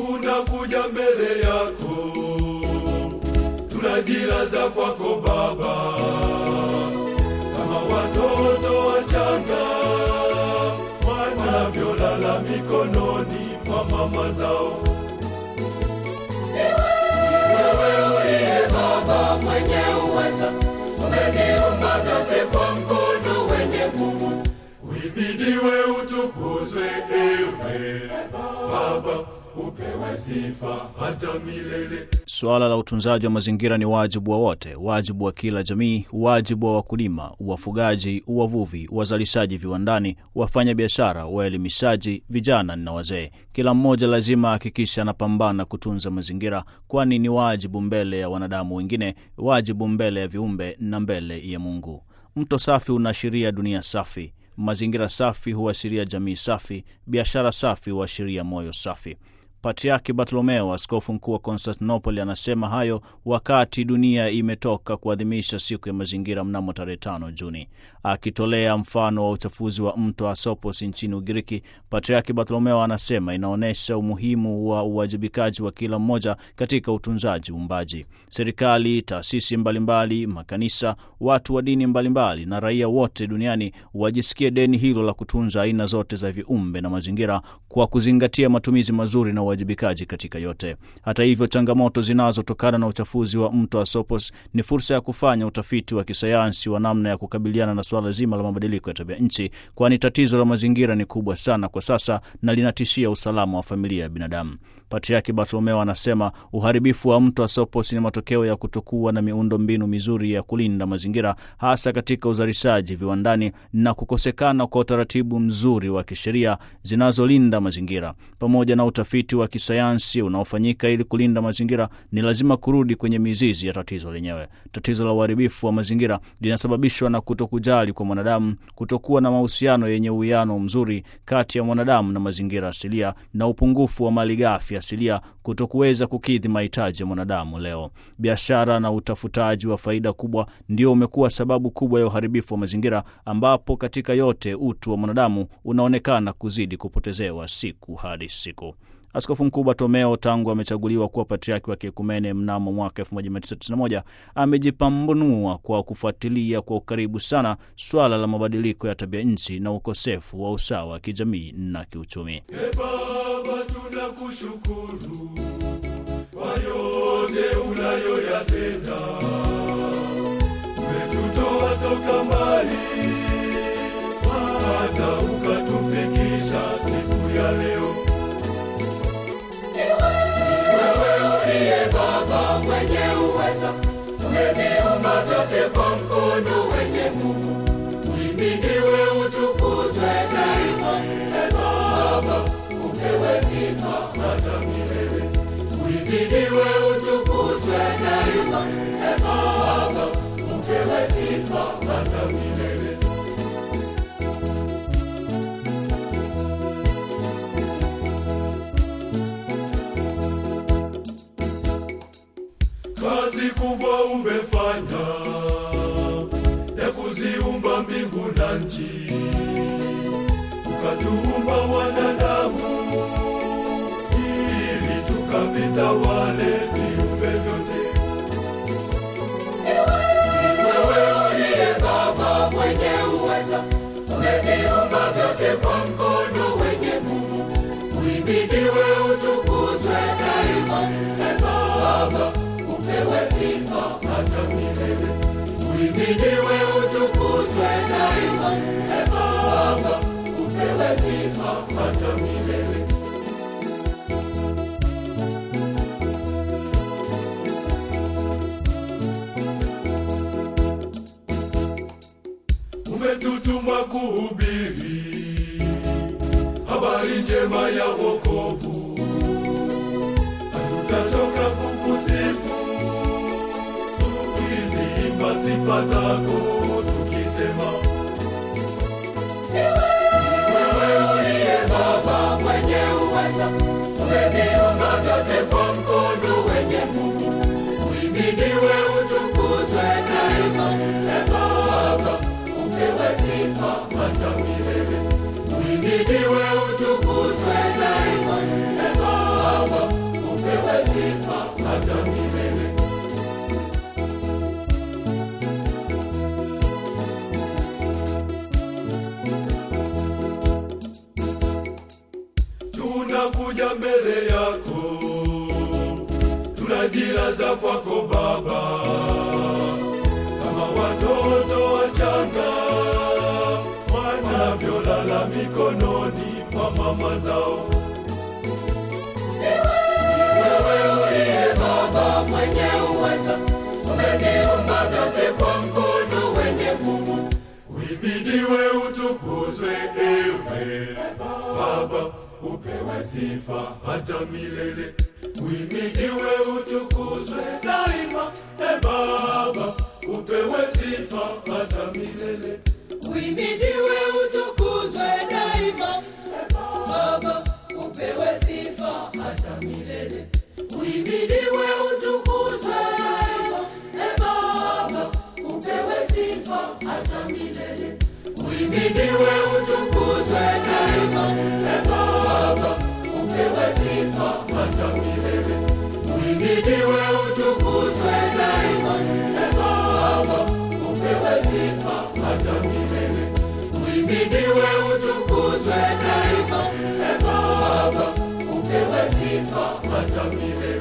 tunakuja mbele yako, tunajilaza kwako Baba, kama watoto wachanga wanavyolala mikononi mwa mama zao. Wewe uliye Baba mwenye uweza, umeviumba vyote kwa mkono wenye nguvu. Uhimidiwe, utukuzwe, ewe Baba, upewe sifa hata milele. Suala la utunzaji wa mazingira ni wajibu wa wote, wajibu wa kila jamii, wajibu wa wakulima, wafugaji, wavuvi, wazalishaji viwandani, wafanya biashara, waelimishaji, vijana na wazee. Kila mmoja lazima ahakikishe anapambana kutunza mazingira, kwani ni wajibu mbele ya wanadamu wengine, wajibu mbele ya viumbe na mbele ya Mungu. Mto safi unaashiria dunia safi. Mazingira safi huashiria jamii safi. Biashara safi huashiria moyo safi. Patriaki Bartolomeo, askofu mkuu wa Konstantinopoli, anasema hayo wakati dunia imetoka kuadhimisha siku ya mazingira mnamo tarehe tano Juni. Akitolea mfano wa uchafuzi wa mto Asopos nchini Ugiriki, Patriaki Bartolomeo anasema inaonyesha umuhimu wa uwajibikaji wa kila mmoja katika utunzaji uumbaji. Serikali, taasisi mbalimbali, makanisa, watu wa dini mbalimbali na raia wote duniani wajisikie deni hilo la kutunza aina zote za viumbe na mazingira kwa kuzingatia matumizi mazuri na uwajibikaji katika yote. Hata hivyo, changamoto zinazotokana na uchafuzi wa mto Asopos ni fursa ya kufanya utafiti wa kisayansi wa namna ya kukabiliana na suala zima la mabadiliko ya tabia nchi, kwani tatizo la mazingira ni kubwa sana kwa sasa na linatishia usalama wa familia ya binadamu. Patriaki Bartolomeo anasema uharibifu wa mto Asopos ni matokeo ya kutokuwa na miundo mbinu mizuri ya kulinda mazingira, hasa katika uzalishaji viwandani na kukosekana kwa utaratibu mzuri wa kisheria zinazolinda mazingira. Pamoja na utafiti wa kisayansi unaofanyika ili kulinda mazingira, ni lazima kurudi kwenye mizizi ya tatizo lenyewe. Tatizo la uharibifu wa mazingira linasababishwa na kutokujali kwa mwanadamu, kutokuwa na mahusiano yenye uwiano mzuri kati ya mwanadamu na mazingira asilia, na upungufu wa malighafi asilia, kutokuweza kukidhi mahitaji ya mwanadamu leo. Biashara na utafutaji wa faida kubwa ndio umekuwa sababu kubwa ya uharibifu wa mazingira, ambapo katika yote utu wa mwanadamu unaonekana kuzidi kupotezewa siku hadi siku. Askofu Mkuu Bartolomeo tangu amechaguliwa kuwa patriaki wa kiekumene mnamo mwaka 1991 amejipambanua kwa kufuatilia kwa ukaribu sana swala la mabadiliko ya tabia nchi na ukosefu wa usawa wa kijamii na kiuchumi. E Baba, tunakushukuru kwa yote unayoyatenda. Umetutoa toka mbali hata ukatufikisha siku ya leo. Wewe uliye Baba mwenye uweza, umeviumba vyote kwa mkono wenye nguvu. Uhimidiwe, utukuzwe daima. E Baba, upewe sifa hata milele. Uhimidiwe, utukuzwe daima. E Baba, upewe sifa hata milele. Kazi kubwa umefanya ya kuziumba mbingu na nchi, ukatuumba wanadamu ili tukavitawale viumbe vyote. Wewe uliye Baba mwenye uweza, umeviumba vyote kwa mkono wenye nguvu. Uhimidiwe, utukuzwe daima. E Baba, upewe sifa hata milele. Uhimidiwe, utukuzwe daima. E Baba, upewe sifa hata milele. Umetutuma kuhubiri habari njema ya wokovu, hatutachoka kukusifu tukiziimba sifa zako tukisema Wewe uliye Baba mwenye uweza, umeviumba vyote kwa mkono wenye nguvu. Uhimidiwe, utukuzwe daima. E Baba, upewe sifa hata milele. Uhimidiwe, utukuzwe daima. E Baba, mbele yako, tunajilaza kwako Baba, kama watoto wachanga wanavyolala mikononi mwa mama zao. Wewe uliye Baba mwenye uweza, umeviumba vyote kwa mkono wenye nguvu. Uhimidiwe, utukuzwe, ewe Baba, upewe sifa hata milele. Uhimidiwe, utukuzwe daima, e Baba, upewe sifa hata milele. Uhimidiwe, utukuzwe daima. Baba, upewe sifa hata milele. Uhimidiwe, utukuzwe daima. E Baba, upewe sifa hata milele. Uhimidiwe, utukuzwe daima. E Baba, upewe sifa hata milele. Uhimidiwe, utukuzwe daima. E Baba, upewe sifa hata milele. Uhimidiwe, utukuzwe daima. E Baba, upewe sifa hata milele.